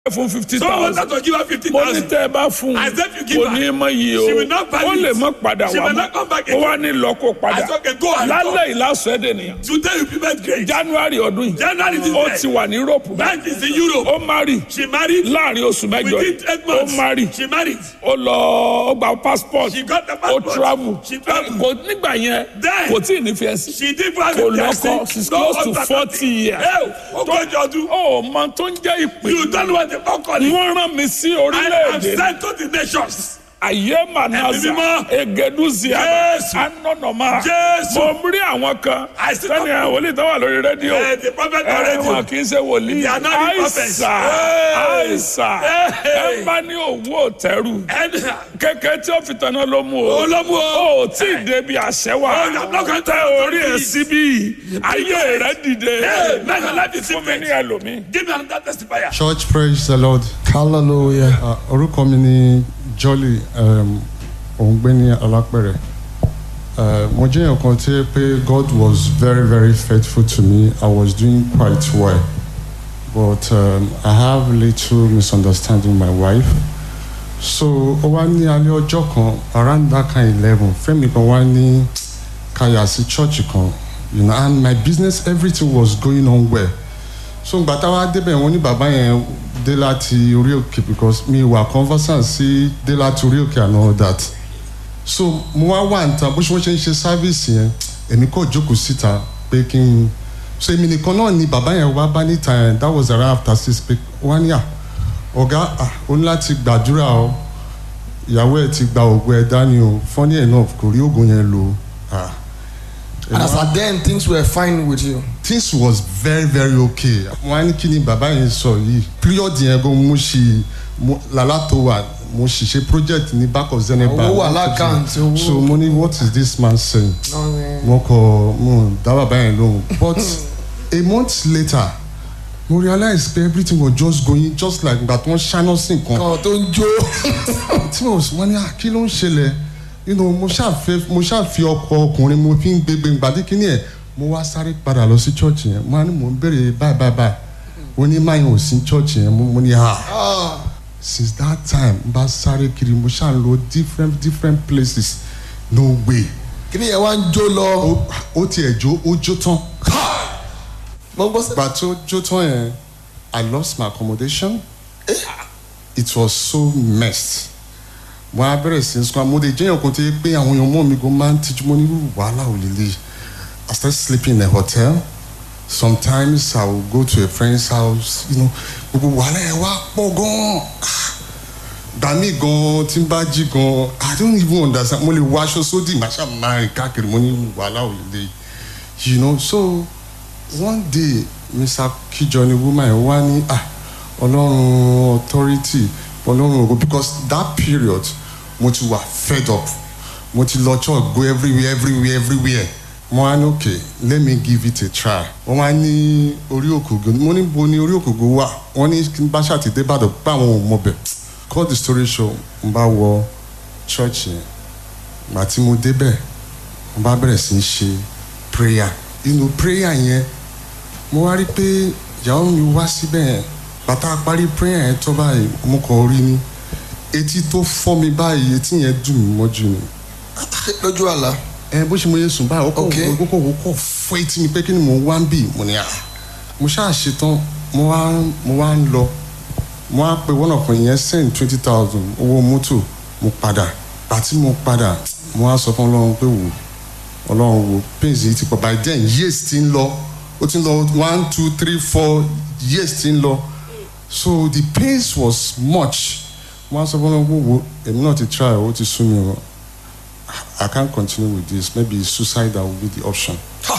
fún fifty Someone thousand. wanted to give her fifty mo ní thousand. tẹ́ ẹ bá fún I said you give kò her. ní mọ iye o She will not value ó lè it. mọ padà She wá will mọ́ not come back ó again. wá ní lọ́kọ̀ padà I said, okay, go and lálẹ́ ìlàsọ̀ ẹ̀dẹ̀ nìyẹn Today you prepare great. january ọdún yìí January this ó year. ti wà ní europe báyìí Bank is in Europe. ó mari She married. láàrin oṣù mẹ́jọ Within eight ó months. mari She married. ó lọ ó gba passport She got the ó passport. travel She traveled. kò nígbà yẹn Then- kò tí ì ní fiẹ́nsì She did for kò her lọ́kọ she's close to forty years Ó kọjọ ọdún. ó mọ tó ń jẹ́ ìpè You don't know what the fuck call it. wọ́n rán mi sí I am orílẹ̀-èdè sent to the nations. ayé manaza Ẹ̀mí mímọ́. egeduzia Jésù. anọnọma Jésù. mo rí àwọn kan I see sani people. wòlíì tó wà lórí rédíò Eh, the prophet ẹ already. wọn kì í ṣe wòlíì They are not the prophets. àìsà Hey. àìsà Hey. ẹ bá ní òwú òtẹ́rù And kékeré tí ó fi tanná ló mú o Olómú o. ó tí ì débi àṣẹ wa Oh, you are not going to tẹ orí ẹ síbí ayé rẹ dìde Hey, man, your life is fún mi ní different. ẹlòmíì. Give me another testifier. Church praise the Lord. hallelujah Uh, orúkọ mi ni Jolly um, Òǹgbẹ́ni Alápẹ̀rẹ̀. Uh, mo jẹ́ èèyàn kan tí pé God was very very faithful to me. I was doing quite well. But um, I have little misunderstanding with my wife. So ó wá ní alẹ́ ọjọ́ kan around that kind eleven Fẹ́mi kan wá ní káyà sí church kan you know and my business everything was going on well so ìgbà táwa débẹ̀ wọ́n ní bàbá yẹn dé láti orí òkè because mi wà conversant sí dé láti orí òkè and all that so mo wá wà níta bó ṣe wọ́n ṣe ń ṣe sáfíìsì yẹn èmi kò jókòó síta pé kí n so èmi nìkan náà ni bàbá yẹn wá bá níta yẹn that was around after six pé wọ́n á ní à ọ̀gá à ó ní láti gbàdúrà o ìyàwó ẹ̀ ti gba òògùn ẹ̀ dání o funny enough kò rí òògùn yẹn lò ah and as at then things were fine with you things was very very okay wọn á ní kí ni bàbá yẹn sọ yìí period yẹn gan mo ṣì mo lálá tó wà mo ṣì ṣe project ní back of zenith bank Owó wà lákàntì, owó. so mo ní what is this man saying no, eh, mo kọ mo dá bàbá yẹn lóhùn but a month later mo realize pé everything was just going just like ìgbà tó ń ṣáná sí nǹkan kan tó ń jó tí mo wọ́n ní ah, kí ló ń ṣẹlẹ̀ you know, mo ṣàfẹ́ mo ṣàfi ọkọ ọkùnrin mo fi ń gbégbé gbàdé kínní ẹ̀ mo wá sáré padà lọ sí church yẹn mo á ní mò ń béèrè báyìí báyìí báyìí ó ní máa yẹn ò sí church yẹn mo mo ní ah Ah, since that time n bá sáré kiri mo ṣáà ń lọ different different places no way kí ni yẹn wá ń jó lọ ó ó tiẹ̀ jó ó jó tán mo gbọ́ sí. ìgbà tó jó tán yẹn I lost my accommodation it was so messed mo á bẹ̀rẹ̀ sí sùn mo lè jẹ́yàn kan tó yẹ pé àwọn èèyàn mọ́ mi gan máa ń tijú mo ní irú wàhálà ò lélẹ̀ I started sleeping in a hotel sometimes I will go to a friend's house you know gbogbo wàhálà yẹn wá pọ̀ gan-an gbà mí gan tí n bá jí gan I don't even understand mo lè wọ aṣọ sódì màá ṣáà máa rìn káàkiri mo ní irú wàhálà ò lélẹ̀ you know so one day mr kijọ ni woman yẹn wá ní ah ọlọ́run authority ọlọ́run ògo because that period mo ti wà fed up mo ti lọ church go everywhere everywhere everywhere mo wá ní okay let me give it a try wọ́n wá ní orí òkògò mo ní bo ní orí òkògò wà wọ́n ní kí n bá ṣàtìdé bàdàn pé àwọn ò mọ bẹ̀ cut the story short n bá wọ church yẹn gbà tí mo débẹ̀ mo bá bẹ̀rẹ̀ sí í ṣe prayer inú prayer yẹn mo wá rí pé ìyàwó mi wá síbẹ̀ yẹn bàtà parí prayer yẹn tó báyìí mo kàn rí ni etí tó fọ́ mi báyìí etí yẹn dùn mí mọ́jú ni lójú àlá ẹ bó ṣe mo yẹ sùn báyìí ó kọ̀ Okay. ó kọ̀ ó kọ̀ fọ́ etí mi pé kí ni mo wá ń bì mo ní à mo ṣáà ṣetán mo wá mo wá ń lọ mo wá pe one of my yẹn send twenty thousand owó mọ́tò mo padà àti mo padà mo wá sọ fún ọlọ́run pé wò ọlọ́run wo pains yìí ti pọ̀ by then years ti ń lọ ó ti ń lọ one two three four years ti ń lọ so the pains was much mo wá sọ fún ọlọ́run pé wò èmi náà ti try ó ti sú mi o I can't continue with this maybe suicide will be the option.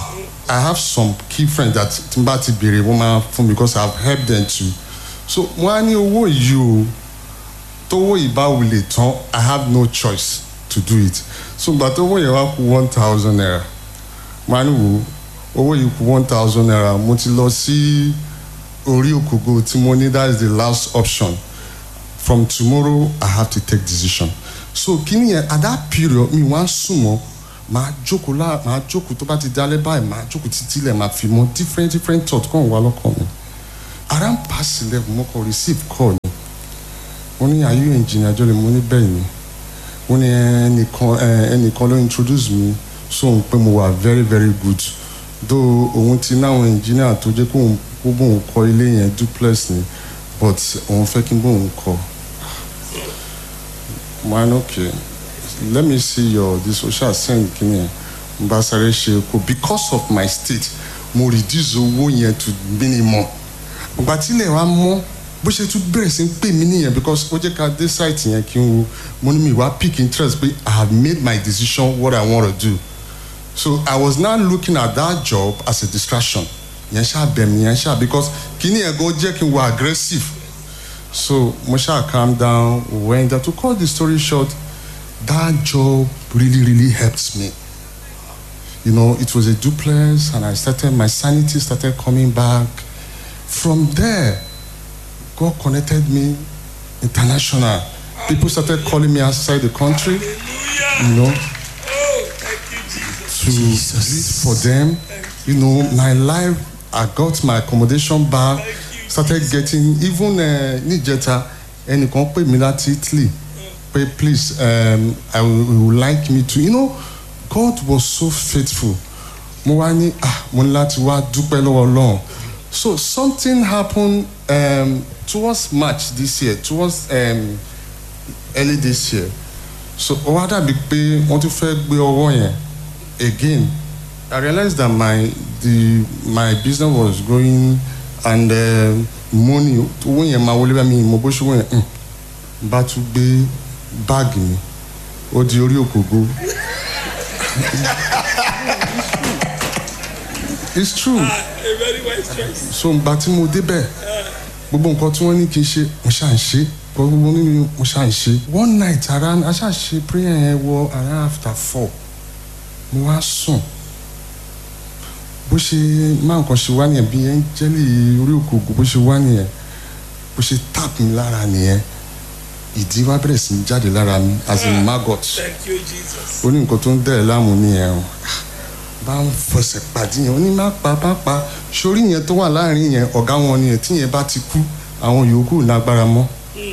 I have some key friends that tí n bá ti béèrè wọ́n máa fún mi because I have helped them too. So wọ́n á ní owó yìí o tówó ìbáwò lè tán I have no choice to do it. So gbà tó owó yẹn wá kú one thousand naira wọ́n á ní wò ó owó yìí kú one thousand naira mo ti lọ sí orí òkògò tí mo ní that is the last option from tomorrow I have to take decision so kíni yẹn at that period mi wá sùn mọ́ màá jókòó lá màá jókòó tó bá ti dálẹ́ báyìí màá jókòó títí lẹ̀ màá fi mọ́ different different thought kàn wá lọ́kàn mi around past eleven mo kàn receive call ni wọ́n ní are you engineer jọlẹ̀ mo ní bẹ́ẹ̀ ni wọ́n ní ẹnìkan ẹ, ẹnìkan ló introduce mi sóhun pé mo wà very very good though òun ti náwọn engineer tó jẹ́ kóun kó bóun kọ́ ilé yẹn duplex ni but òun fẹ́ kí n bóun kọ́ man okay let me see your the social send kini yẹn n bá sáré ṣe kó because of my state mo reduce owó yẹn to minimum ìgbà tí ilẹ̀ wa mọ́ bó ṣe tún bẹ̀rẹ̀ sí ń pè mí nìyẹn because ó jẹ́ ká dé site yẹn kí n wo mo ní mi wá pick interest pé i have made my decision what i wan to do so i was now looking at that job as a distraction yẹn ṣáà bẹ̀ mí yẹn ṣáà because kíní yẹn gan jẹ́ kí n wà aggressive so mo ṣáà calm down when that to cut the story short that job really really helped me you know it was a duplex and i started my sanity started coming back from there god connected me international people started calling me outside the country you know to lead for them you know my life i got my accommodation back started getting even uh, níjẹta ẹnìkan pè mí láti italy pé please um, i would, would like me to you know god was so faithful mo wá ní ah mo ní láti wá dúpẹ́ lọ́wọ́ ọlọ́run so something happened um, towards march this year towards um, early this year so ó wá dàbí pé wọ́n tún fẹ́ gbé ọwọ́ yẹn again i realized that my the my business was growing and uh, money owó yẹn máa wọlé bá mi mo bó ṣe owó yẹn um, bá tún gbé báàgì mi ó di orí òkògo it's true A very wise choice. so ngbà tí mo débẹ̀ gbogbo nǹkan tí wọ́n ní kí n ṣe mo ṣáà ń ṣe gbogbo nínú mo ṣáà ń ṣe one night around a ṣáà ṣe prayer yẹn wọ around after four mo wá sùn bó ṣe máa nǹkan ṣe wá nìyẹn bí ẹ́ńjẹ́lì orí òkòògùn bó ṣe wá nìyẹn bó ṣe tap mi lára nìyẹn ìdí wá bẹ̀rẹ̀ sí ní jáde lára mi as a maggot Thank you, Jesus. ó ní nǹkan tó ń dẹ̀ ẹ́ láàmú nìyẹn o bá ń fọsẹ̀ pàdé yẹn ó ní má pa má pa sórí yẹn tó wà láàrin yẹn ọ̀gá wọn nìyẹn tí yẹn bá ti kú àwọn yòókù lágbára mọ́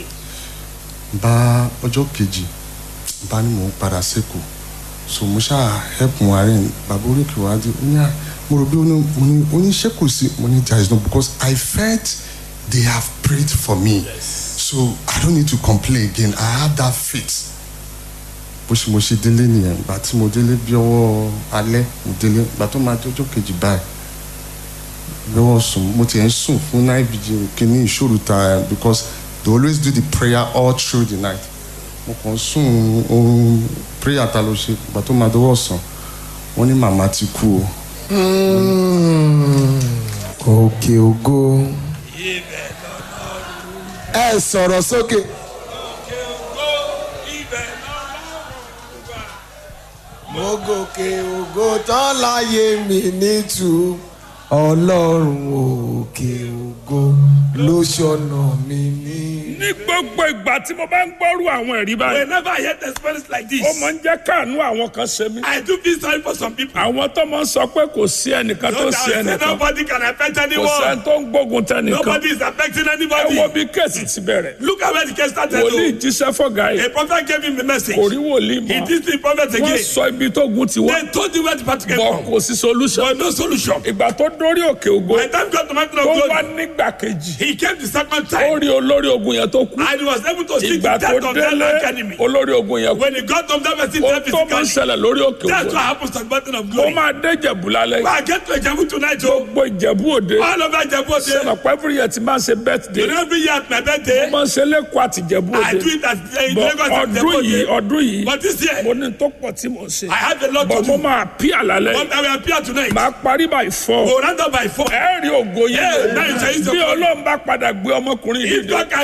bá ọjọ́ kejì bá ní mò ń padà sẹ́kọ̀ọ́ so mo ṣáà help wọn àárẹ̀ bàbá oríkì wá dé ó ní à mo rò bí ó ní mo ní ó ní ṣé kò sí mo ní there is no because I felt they have prayed for me so I don't need to complain again I have that faith bó ṣe mo ṣe délé nìyẹn ìgbà tí mo délé bí ọwọ́ alẹ́ mo délé ìgbà tó máa jọjọ́ kejì báyìí lọ́wọ́ sùn mo ti ẹ̀ ń sùn fún night vigil kìíní ìṣòro ta because they always do the prayer all through the night mo kàn ń sùn ohun prayer ta ló ṣe ìgbà tó máa dọwọ́ sàn wọ́n ní màmá ti kú o òkè ògo ẹ sọ̀rọ̀ sókè mo gòkè ògo tán láyé mi nítú ọlọ́run òkè ògo ló ṣọ̀nà mi ní. ní gbogbo ìgbà tí mo bá ń gbọ́rú àwọn ẹ̀rí báyìí Whenever I hear testimonies like this, ó máa ń jẹ́ káànú àwọn kan ṣe mí. I do feel sorry for some people. àwọn tó máa ń sọ pé kò sí ẹnìkan tó So sí that I say ẹnìkan nobody can affect kò sẹ́ni anyone. tó ń gbógun tẹnìkan Nobody is affecting ẹ wo anybody. bí kéèsì ti bẹ̀rẹ̀ Look at where the case started. wòlíì oh. jíṣẹ́ fọ́gà yìí A prophet gave him the message. kò rí wòlíì He mọ́ did the prophet wọ́n again. sọ ibi tó gun ti wá They told him where the party came bọ̀ from. kò sí solution But no solution. ìgbà tó dórí òkè ògo By the time God to mountain of tó wá glory, nígbà kejì he came the second ó time rí olórí ogun yẹn tó kú and he was able to see the ìgbà tó death of that délé like enemy. olórí ogun yẹn kú When he got to that person, ó death tó máa ń physically. ṣẹlẹ̀ lórí òkè That's ògo what happens to the mountain of ó glory. máa dé ìjẹ̀bù lálẹ́ But I get to Ejabu tonight, oh. gbogbo ìjẹ̀bú òde All over Ejabu, sọ̀nà pẹ́fúrú yẹn ti máa ń ṣe you birthday know, every year at my birthday, máa ń ṣe lẹ́kọ̀ọ́ àti ìjẹ̀bú I òde do it at uh, in bọ̀ Lagos at ọdún yìí Ejabu. ọdún yìí But this year, mo ní tó pọ̀ tí mo ń ṣe I have a lot bọ̀ to mo do. máa pí àlálẹ́ But I will appear tonight. máa parí by four We'll round up by four. ẹ rí ògo Yeah, yẹn now you say it's bí your ọlọ́run bá padà gbé ọmọkùnrin yìí If dé God can elevate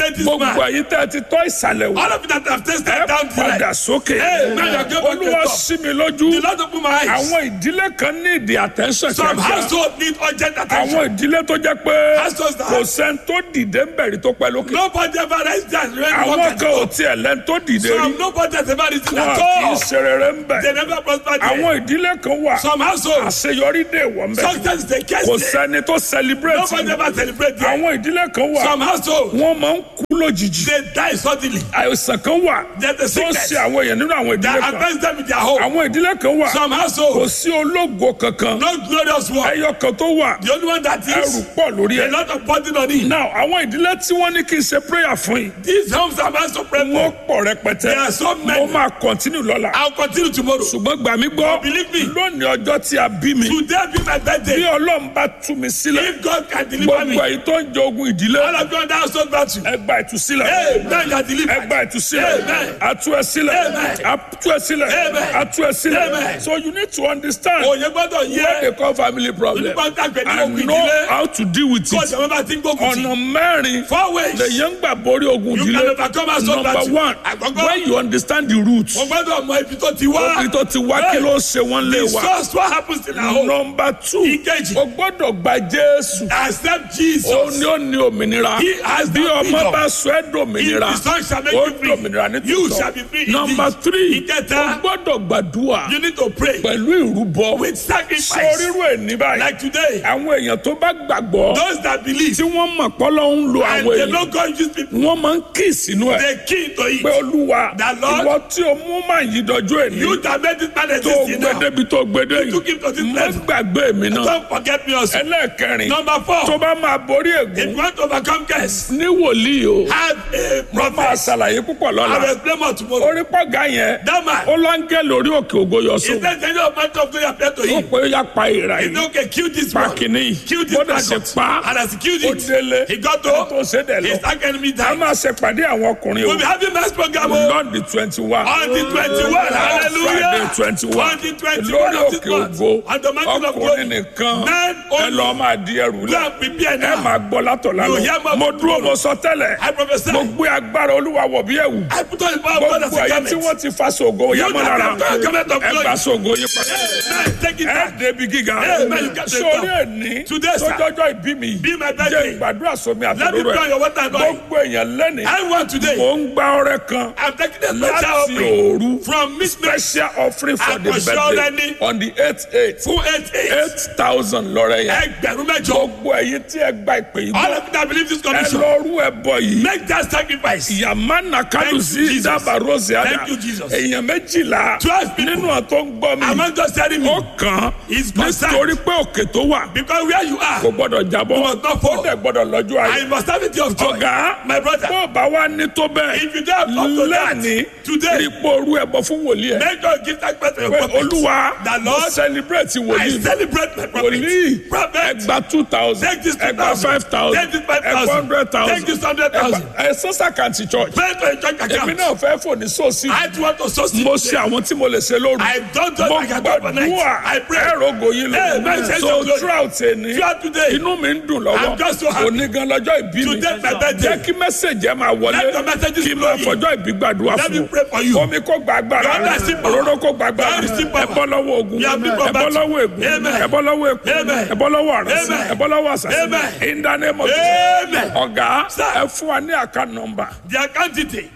imitate this gbogbo man. èyí tẹ́ ẹ ti tọ́ ìsàlẹ̀ wò All of you that have tasted ẹ down the padà line. sókè Hey, man, you are going back to olúwa the top. sí mi lójú The Lord open my eyes. àwọn ìdílé kan ní ìdí attention Some kíákíá household need urgent àwọn attention. ìdílé tó jẹ́ pé Households that- kò sẹ́ni tó dìde ń bẹ̀rẹ̀ tó pẹ́ lókè Nobody ever rise down when you walk àwọn at kan ò all. tiẹ̀ lẹ́ni tó dìde rí Some nobody has ever risen wọn at kì í all. ṣe rere ń bẹ̀ They never prosper there. àwọn ìdílé kan wà Some households, àṣeyọrí dé wọ̀ ń bẹ̀ success is the case kò there. sẹ́ni tó celebrate Nobody ever celebrate there. àwọn ìdílé kan wà Some households, wọ́n máa ń kú lójijì they die suddenly. àìsàn kan wà There's a tó ń sickness ṣe àwọn èèyàn nínú àwọn that ìdílé kan affects them in their home. àwọn ìdílé kan wà Some kò households, sí ológo kankan no glorious one. ẹyọ kan tó wà The only one that ẹrù is pọ̀ lórí a ẹ̀. lot of burden on it. now àwọn ìdílé tí wọ́n ní kí n ṣe prayer fún yìí These homes are meant to pray wọ́n for. pọ̀ rẹpẹtẹ There are so mo many. máa continue lọ́la I'll continue tomorrow. ṣùgbọ́n gbà mí gbọ́ Believe me. lónìí ọjọ́ tí a bí mi Today be my bí birthday. ọlọ́run bá tú mi sílẹ̀ If God can deliver me, gbogbo èyí tó ń jẹ ogun ìdílé all of you on that household battle. ẹ gba ìtúsílẹ̀ Hey, man, you are ẹ delivered. gba ìtúsílẹ̀ Amen. àtú ẹ sílẹ̀ Amen. àtú ẹ sílẹ̀ Amen. àtú ẹ sílẹ̀ Amen. so you need to understand Òye gbọ́dọ̀ what yẹ. they call family problem Nípa tàgbẹ̀ ní and ogun know ìdílé. how to deal with Kó it ìjọba bá ti ń gbógun ọ̀nà tì. mẹ́rin Four ways. lèyàn ń gbà borí ogun You ìdílé can overcome household number battle. one Àkọ́kọ́. when you understand the roots Mo gbọ́dọ̀ mọ ibi tó ti wá. ibi tó ti wá kí ló ṣe wọ́n lé The wa source what happens in our home. number two Ìkejì. o gbọ́dọ̀ gba jésù Accept ó Jesus. ní ó ní òmìnira He has bí that ọmọ freedom. bá sọ ẹ́ dòmìnira If the son shall make ó you free, dòmìnira ní you shall be free tòótọ́ number indeed. three Ìkẹta. o gbọ́dọ̀ gbàdúrà You need to pray pẹ̀lú ìrúbọ with sacrifice. sórírò ẹ̀ ní báyìí Like today, àwọn èèyàn tó bá gbàgbọ́ those that believe tí wọ́n mọ̀ pọ́lọ́ ń lo and àwọn they èèyàn know God use people, wọ́n máa ń kí sínú ẹ̀ they key to pé it. olúwa The Lord- ìwọ tí o mú màá yí dọjọ́ èní You that made this man tó exist in gbé now. débi tó gbé dé You took him to this yìí má level. gbàgbé mi náà Don't forget me also. ẹlẹ́ẹ̀kẹrin Number tó four, bá máa borí if ègún you want to overcome curse, ní wòlíì o have a máa prophet. ṣàlàyé púpọ̀ I will lọ́la explain more tomorrow. orí pọ̀gá yẹn That man, ó láńgẹ́ lórí òkè ògo yọ is sóun that the of man of God appear to ó him? pé ó yá pa ìrà He yìí said, okay, kill this pa one. kìíní yìí Kill this bó dẹ̀ ṣe maggot. pa And as he killed ó it, délé he got ó tó to ṣe dẹ̀ lọ his dark enemy a died. máa ṣe pàdé àwọn ọkùnrin o We'll be having mass program on lọ́ọ̀dì twenty one the 21. Friday Hallelujah. twenty one On the 21 lórí of this òkè month. ògo On the mountain of ọkùnrin glory. nìkan Men ẹ only. lọ́ọ́ máa di ẹrù Go lẹ and prepare ẹ now. máa gbọ́ látọ̀ You hear lánàá my mo dúró mo sọ tẹ́lẹ̀ I prophesy. mo gbé agbára olúwa wọ̀ bí ẹ̀wù I put on the power of God as gbogbo a ẹ̀yẹ tí garment. wọ́n ti fa sògo You yamọ́ that lára have got a garment of ẹ glory. gba sògo yín padà Amen. Take it ẹ back. débi gíga Amen. You get the sórí top. ẹni Today, sir. tọjọjọ ìbí mi Be my jẹ́ birthday. ìgbàdúrà sómi Let me àtàlóró pray ẹ your water and oil. gbogbo èèyàn lẹ́ni Everyone today, mò ń gba ọrẹ kan I'm taking a special láti offering òru from midnight special offering for the Àkànṣe birthday ọrẹ ni. on the eight eight fún eight eight. eight thousand lọ́rẹ́ yẹn Ẹgbẹ̀rún mẹ́jọ. gbogbo ẹ̀yin tí ẹ gba ìpè yìí All gbọ́ of you that believe this ẹ condition, lọ rú ẹ bọ yìí make that sacrifice. yamana Thank you, kalusi Jesus. daba rose ada Thank you, Jesus. èèyàn méjìlá Twelve people. nínú àtọ́ ń gbọ́ mi Among just telling me, ó kàn He's concerned. nítorí pé òkè tó wà because where you kò are, gbọ́dọ̀ jábọ́ You must not fall. ó dẹ̀ gbọ́dọ̀ lọ́jọ́ ayé I must have it of joy. ọ̀gá My brother, bó o bá wá ní tó bẹ́ẹ̀ if you don't have up to that, lẹ́ni today, ipò orú ẹ̀bọ fún wòlíì ẹ̀ make sure you give that person your pé prophet. olúwa The mo Lord, celebrate I wòlíì mi celebrate my prophet. wòlíì Prophet, ẹgbà two thousand Take this ẹgbà 2,000. five thousand Take this 5,000. ẹgbà hundred thousand Take this 100,000. ẹ sọ́sà kàǹtì church pray to your church èmi account. náà fẹ́ fòní sóòsì I want to source mo ṣe àwọn tí mo lè ṣe lóru I don't just mo like I do overnight. gbàdúrà I pray. ẹ̀rọ ògòyìn Hey, man, lò say so some glory. throughout ẹni Throughout today, inú mi ń dùn lọ́wọ́ I'm just so happy. òní gan lọ́jọ́ ìbí mi Today, my birthday. jẹ́ kí mẹ́sẹ̀jì ẹ̀ máa wọlé Let the messages kí n flow máa in. fọjọ́ ìbí gbàdúrà Let me fún pray for you. omi kó gba agbára God bless you, power. òróró kó gba agbára God bless you, power. ẹ bọ́ lọ́wọ́ ogun You have been ẹ bọ́ combated. lọ́wọ́ ègún Amen. ẹ bọ́ lọ́wọ́ èkó Amen. ẹ bọ́ lọ́wọ́ àrẹ̀sí Amen. ẹ bọ́ lọ́wọ́ àṣàṣì Amen. in the name of Amen. Jesus ọ̀gá Sir. ẹ fún wa ní àká nọmbà The account detail,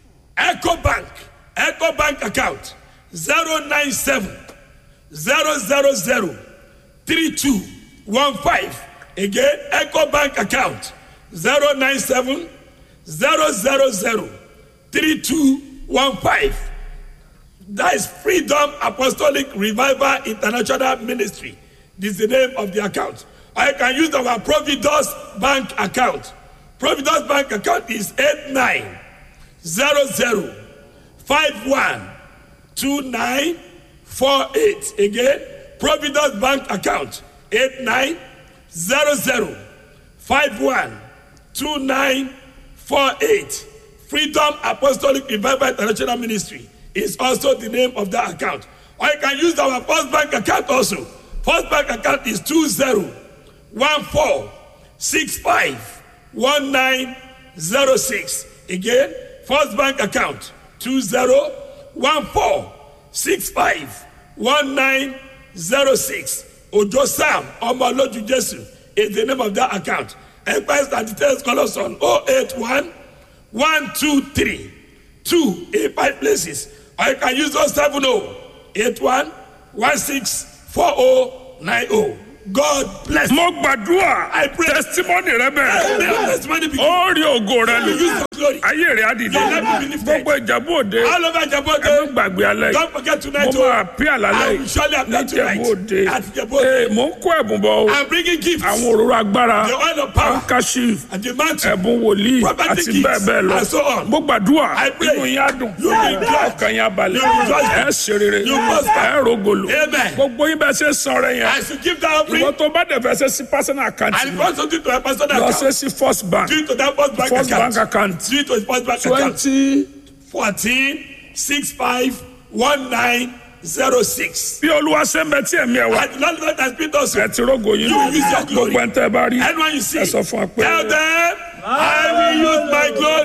Echo Bank, Echo Bank account, 097 000 3215. Again, Echo Bank account, 097 000 3215. That is Freedom Apostolic Revival International Ministry. This is the name of the account. I can use our Providence Bank account. Providence Bank account is 8900512948. Again, Providence Bank account 8900512948. Freedom Apostolic Revival International Ministry is also the name of that account. Or you can use our First Bank account also. First Bank account is 20146519 1906. Again, First Bank account 2014651906. Ojo Sam Omoloju Jesu is the name of that account. Enquiries and details call us on 081 123 2 in five places. Or you can use 070 81 164090. God bless you. mo gbàdúrà I pray. testimony rẹ bẹ̀rẹ̀ May your testimony be ó rí ògo rẹ You lò use your glory. ayé rẹ á dìde Your life will be lifted. gbogbo ìjàmbá òde All over ẹ má Jabote. gbàgbé alẹ́ Don't yìí forget mo tonight. máa oh. pí àlálẹ́ I will surely yìí appear tonight. níjẹ̀bú òde At Jabote. ee mo ń kó ẹ̀bùn bọ̀ o I'm bringing gifts. àwọn òróró agbára The oil of power. handkerchief And the mantle. ẹ̀bùn wòlíì Prophetic àti gifts bẹ́ẹ̀ bẹ́ẹ̀ lọ and so on. mo gbàdúrà I pray. inú yín á dùn You will be glad. ọkàn yín á balẹ̀ You will rejoice. ẹ ṣe rere You will prosper. ẹ rògòlò Amen. gbogbo yín bẹ́ẹ̀ ṣe sàn rẹ yẹn As you give that offering, ìwọ tó bá dẹ̀ fẹ́ ṣe sí personal account and if you want something to a personal lọ account, ṣe sí first bank do it to that first bank first account. bank account Do it to his first bank account. twenty 14 65 1906. bí olúwa ṣe ń bẹ tí ẹ̀mí ẹ̀ wá And the Lord God has been us. ẹ ti rógo yín You will use your glory. gbogbo ẹ̀ ń tẹ́ ẹ bá rí Anyone you see, ẹ sọ fún wa pé tell them, I will use my glory.